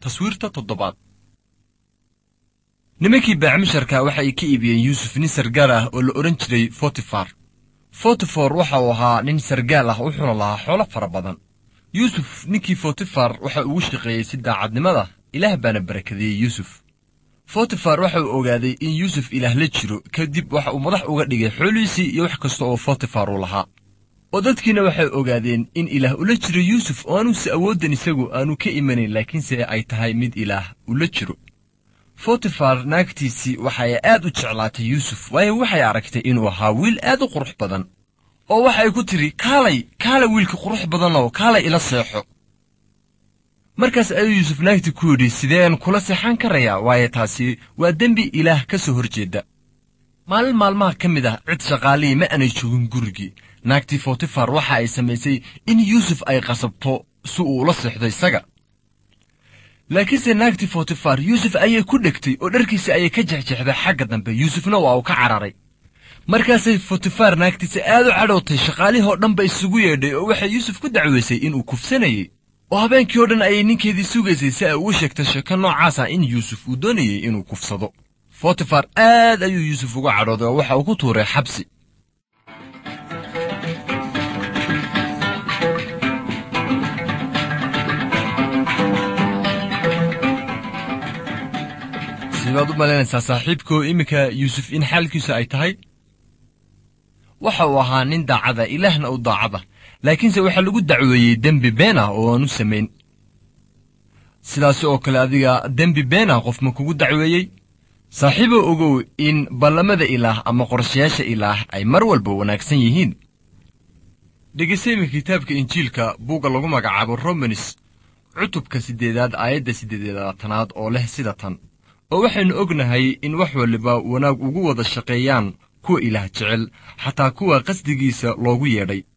taswiirta toddobaad nimankii baacmisharka waxa ay ka iibiyeen yuusuf nin sargaal ah oo la odhan jiray fotifar fotifor waxa uu ahaa nin sargaal ah wuxuuna lahaa xoolo fara badan yuusuf ninkii fotifar waxa ugu shaqeeyey si daacadnimada ilaah baana barakadeeyey yuusuf fotifar waxa uu ogaaday in yuusuf ilaah la jiro kadib waxa uu madax uga dhigay xoolihiisii iyo wax kasta oo fotifar uu lahaa oo dadkiina waxay ogaadeen in ilaah ula jiro yuusuf oo aanuuse awooddan isagu aanu ka imanayn laakiinse ay tahay mid ilaah ula jiro fotifar naagtiisii waxay aad u jeclaatay yuusuf waayo waxay aragtay inuu ahaa wiil aad u qurux badan oo waxay ku tidhi kaalay kaalay wiilka qurux badanow kaalay ila seexo markaas ayuu yuusuf naagtii ku yidhi sideen kula seexan karayaa waayo taasi waa dembi ilaah ka soo hor jeedda maalin maalmaha ka mid ah cid shaqaalihii ma aanay joogin gurigii naagtii fotifar waxa ay samaysay in yuusuf ay qasabto si uu ula seexdo isaga laakiinse naagtii fotifar yuusuf ayay ku dhegtay oo dharkiisa ayay ka jexjexday xagga dambe yuusufna waa uu ka cararay markaasay fotifar naagtiisa aad u cadhowtay shaqaalihii oo dhan ba isugu yeedhay oo waxay yuusuf ku dacwaysay inuu kufsanayey oo habeenkii oo dhan ayay ninkeedii sugaysay si ay ugu sheegtay sheeko noocaas ah in yuusuf uu doonayey inuu kufsado fotifar aad ayuu yuusuf uga cadhooday oo waxa uu ku tuuray xabsi sibaad u malaynaysaa saaxiibkoo iminka yuusuf in xaalkiisu ay tahay waxa uu ahaa nin daacada ilaahna u daacada laakiinse waxaa lagu dacweeyey dembi been ah oo aanu samayn sidaasi oo kale adiga dembi been ah qof ma kugu dacweeyey saaxiiboo ogow in ballamada ilaah ama qorshayaasha ilaah ay mar walba wanaagsan yihiin dhegeysta iminka kitaabka injiilka buugga lagu magacaabo romanis cutubka siddeedaad aayadda siddeedaatanaad oo leh sida tan oo waxaynu ognahay in wax waliba wanaag ugu wada shaqeeyaan kuwa ilaah jecel xataa kuwa qasdigiisa loogu yeedhay